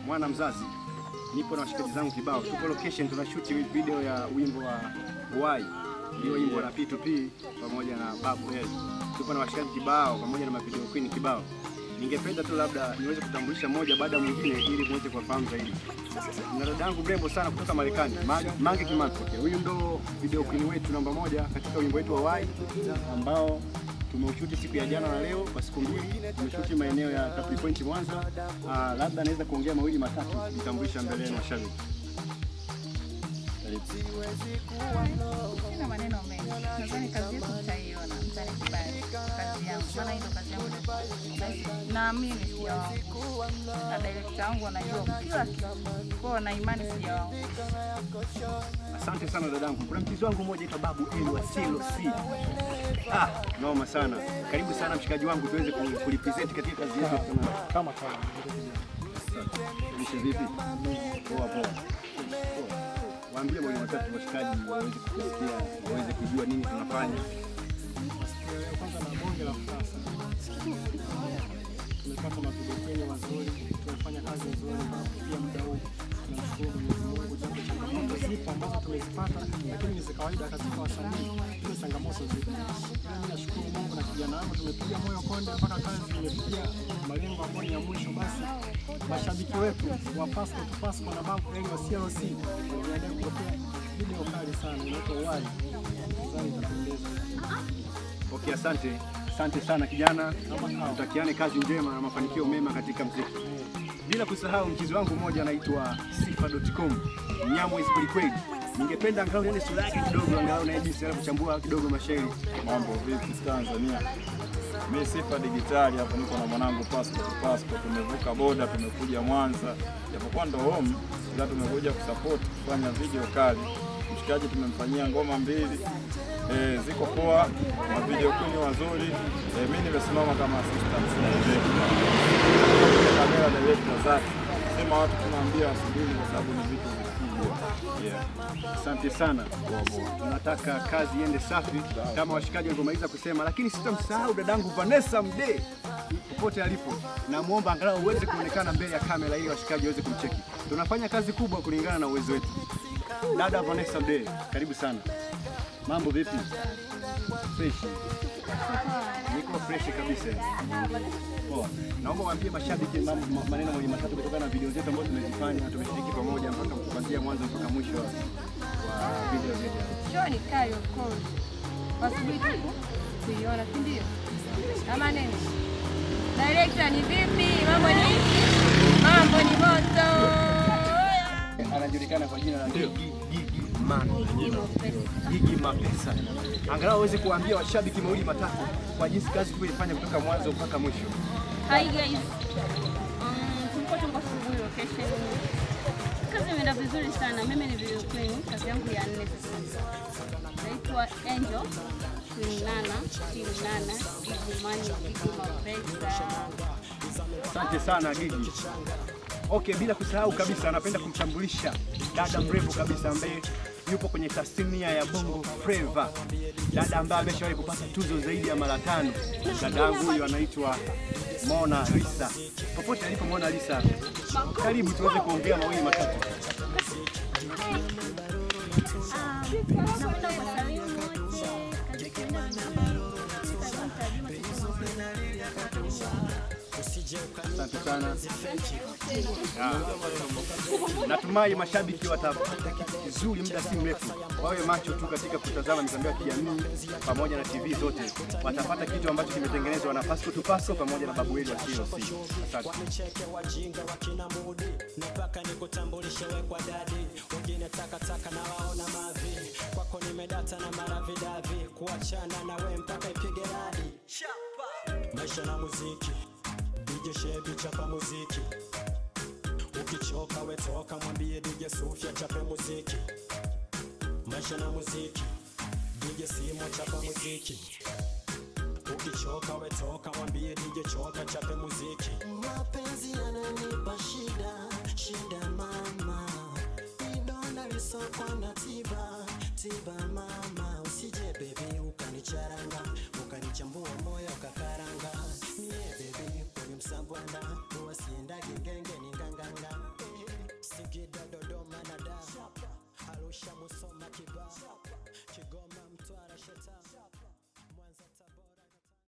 mwana mzazi, nipo na washikaji zangu kibao, tuko location tunashoot video ya wimbo wa Why, ndio wimbo na P2P pamoja na Babu L. Tupo na washikaji kibao pamoja na mavideo queen kibao. Ningependa tu labda niweze kutambulisha moja baada ya mwingine ili muweze kuwafahamu zaidi. Na dada yangu mrembo sana kutoka Marekani, Ma- Mange Kimambi. Huyu ndo video queen wetu namba moja katika wimbo wetu wa Why ambao tumeushuti siku ya jana na leo kwa siku mbili. Tumeshuti maeneo ya Capri Point Mwanza. Ah, labda naweza kuongea mawili matatu kujitambulisha mbele ya mashabiki. Karibu. Sina maneno mengi, nadhani kazi yetu mtaiona, mtanikubali kazi yangu, maana hii ndo kazi yangu. Na- Naamini sijawaangusha, na direkta wangu anajua kila kitu, kwao na imani sijawaangusha. Asante sana dadangu. Kuna mchizi wangu mmoja aitwa Babu Eli wa Silo C. Ah, noma sana. Karibu sana mshikaji wangu tuweze ku- kulipresent katika kazi yetu sana. kama kama Lishe vipi? Poa poa. Poa. Waambie mwalimu watatu washikaji waweze kusikia, waweze kujua nini tunafanya. kwanza na bonge la furaha sana. Tumepata mavideo wazuri, tumefanya kazi nzuri na pia muda huu tunamshukuru Mwenyezi Mungu, japo changamoto zipo ambazo tumezipata, lakini ni za kawaida katika wasanii, hizo changamoto zipo. Ila mimi nashukuru Mungu na kijana wangu, tumepiga moyo konde mpaka kazi imefikia malengo ambayo ni ya mwisho. Basi mashabiki wetu wa Pasco to Pasco na Babu Eli wa CLC wajiandae kupokea video kali sana inaitwa Why. Nadhani itapendeza. Okay, asante. Asante sana kijana. Tutakiane kazi njema na mafanikio mema katika mziki. Bila kusahau mchizi wangu mmoja anaitwa sifa.com. Nyamwezi kwelikweli. Ningependa angalau nione sura yake kidogo angalau na jinsi anavyochambua kidogo mashairi. Mambo vipi Tanzania? Mimi Sifa Digitali hapo, niko na mwanangu Pasco to Pasco. Tumevuka boda, tumekuja Mwanza, japokuwa ndo home, ila tumekuja kusupport kufanya video kali. Mshikaji tumemfanyia ngoma mbili eh, ziko poa na video queen wazuri. Eh, mimi nimesimama kama assistant director, kamera director zake. Sema watu tunaambia wasubiri kwa sababu ni vitu vikubwa. Yeah. Asante sana. Tunataka kazi iende safi kama washikaji walivyomaliza kusema, lakini sitamsahau dadangu Vanessa Mdee popote alipo, namwomba angalau uweze kuonekana mbele ya kamera ili washikaji waweze kumcheki. Tunafanya kazi kubwa kulingana na uwezo wetu. Dada Vanessa Mdee, karibu sana. Mambo vipi? Fresh. Niko fresh kabisa. Poa. Naomba waambie mashabiki mam- ma- maneno mawili matatu kutokana na video zetu ambazo tumezifanya, tumeshiriki pamoja mpaka kuanzia mwanzo mpaka mwisho wa wa video zetu. Show ni kali of course, wasubiri tu kuiona, si ndio? Ama nini? Director ni vipi? Mambo ni mambo ni moto. Anajulikana kwa jina la Gigi Gigi Man. Gigi Mapesa. Angalau aweze kuambia washabiki mawili matatu kwa jinsi kazi tulifanya kutoka mwanzo mpaka mwisho. Hi guys. Um, tulikuwa tuko asubuhi location. Kazi imeenda vizuri sana. Mimi ni video queen, kazi yangu ya nne sasa. Naitwa Angel. Queen Nana, Queen Nana, Gigi Mani, Gigi Mapesa. Asante sana Gigi. Okay, bila kusahau kabisa, napenda kumtambulisha dada mrembo kabisa ambaye yupo kwenye tasnia ya Bongo Flava, dada ambaye ameshawahi kupata tuzo zaidi ya mara tano. Dada yangu huyu anaitwa Mona Lisa. Popote alipo Mona Lisa, karibu tuweze kuongea mawili matatu. Napenda kuwasalimu wote. Kazi ikienda vizuri. Asante sana. Ya. Natumai mashabiki watapata kitu kizuri muda si mrefu. Wawe macho tu katika kutazama mitandao ya kijamii pamoja na TV zote, watapata kitu ambacho kimetengenezwa na Pasco to Pasco pamoja na Babu Eli wa CLC. Asante. maisha na muziki DJ Shebi chapa muziki ukichoka wetoka mwambie DJ Sufia chape muziki maisha na muziki DJ Simo chapa muziki ukichoka wetoka mwambie DJ Choka chape muziki mapenzi yananipa shida shida mama vidonda visokwa na tiba tiba mama